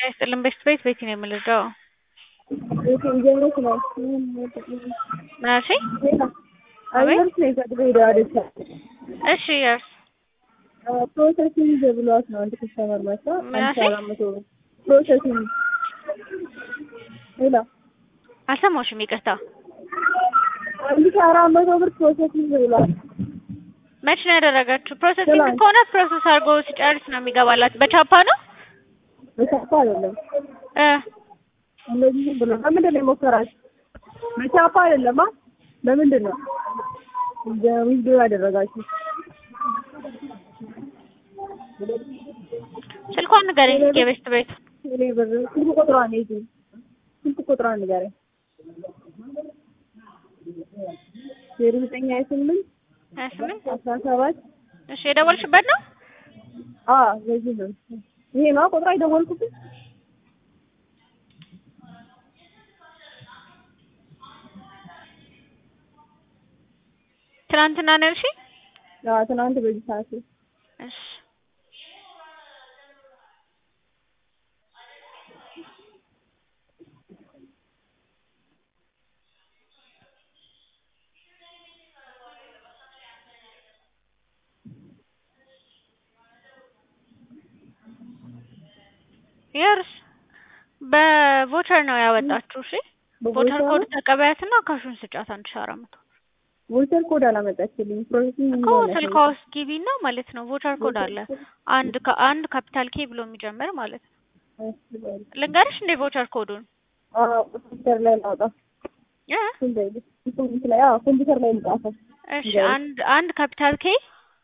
ይስጥልን ቤት ቤት ቤት ነው የምልደው ጀምሮት ነው ምን አልሽኝ? አይቨርስ ነው ከድሬዳዋ ደሳ እሺ የርስ ፕሮሰሲንግ ብሏት ነው አንድ ከስተመር መጣ ምን አንድ አልሽኝ? አራት መቶ ብር ፕሮሰሲንግ ሌላ አልሰማሁሽም፣ ይቅርታ። አንድ ሺህ አራት መቶ ብር ፕሮሰሲንግ ብሏት መች ነው ያደረጋችሁ? ፕሮሰሲንግ ትላንት። ከሆነ ፕሮሰስ አድርጎ ሲጨርስ ነው የሚገባላት። በቻፓ ነው በቻፓ አይደለም እ እንደዚህ ዝም ብሎ በምንድን ነው የሞከራችሁ? በቻፓ አይደለም አ በምንድን ነው ዊዝዶ ያደረጋችሁ? ስልኳን ንገረኝ እስኪ የቤት ቤት እኔ ብር ስልክ ቁጥሯን ይዤ ስልክ ቁጥሯን ንገረኝ። ዜሮ ዘጠኝ ሀያ ስምንት ሀያ ስምንት አስራ ሰባት እሺ የደወልሽበት ነው? አዎ በዚህ ነው። ይሄ ነው ቁጥሯ የደወልኩበት። ትናንትና ነው ያልሽኝ? አዎ ትናንት በዚህ ሰዓት ነው። እሺ የርስ በቮቸር ነው ያወጣችሁ። እሺ ቮቸር በቮቸር ኮድ ተቀበያትና ካሹን ስጫት አንድ ሺህ አራት መቶ ቮቸር ኮድ አላመጣችልኝ። ፕሮሰሲንግ እኮ እንደሆነ ስልኳ ውስጥ ግቢና ማለት ነው ቮቸር ኮድ አለ አንድ ከ- አንድ ካፒታል ኬ ብሎ የሚጀምር ማለት ነው። እሺ በል። ልንገርሽ እንደ ቮቸር ኮዱን አዎ ኮምፒውተር ላይ ላውጣ። እ ኮምፒውተር ላይ አዎ ኮምፒውተር ላይ ልጻፈው። እሺ ንገሪኝ። አንድ አንድ ካፒታል ኬ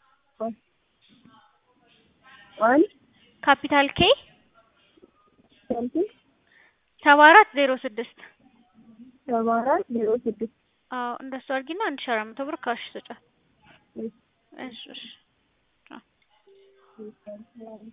አንድ ካፒታል ኬ ሳምቲንግ ሰባ አራት ዜሮ ስድስት ሰባ አራት ዜሮ ስድስት አዎ እንደሱ አድርጊና አንድ ሺህ አራት መቶ ብር ካሽ ስጫት። እሺ። እሺ እሺ